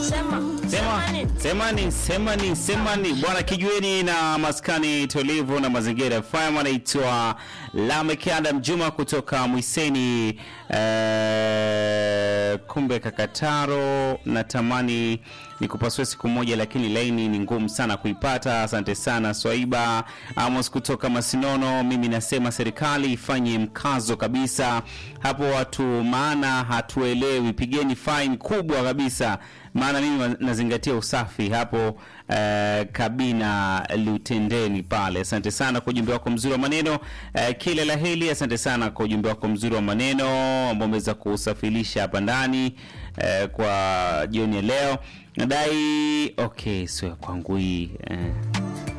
Sema. Sema, semani, semani, semani. Bwana kijueni na maskani tulivu na mazingira FM anaitwa Lamek Adam Juma kutoka Mwiseni eh, kumbe Kakataro. Natamani nikupasue siku moja, lakini laini ni ngumu sana kuipata. Asante sana Swaiba Amos kutoka Masinono. Mimi nasema serikali ifanye mkazo kabisa hapo watu, maana hatuelewi. Pigeni fine kubwa kabisa, maana mimi nazingatia usafi hapo eh, kabina Lutendeni pale. Asante sana kwa ujumbe wako mzuri wa maneno eh, kile la heli. Asante sana kwa ujumbe wako mzuri wa maneno ambao umeweza kusafirisha hapa ndani eh, kwa jioni ya leo. Nadai okay, sio ya kwangu hii eh.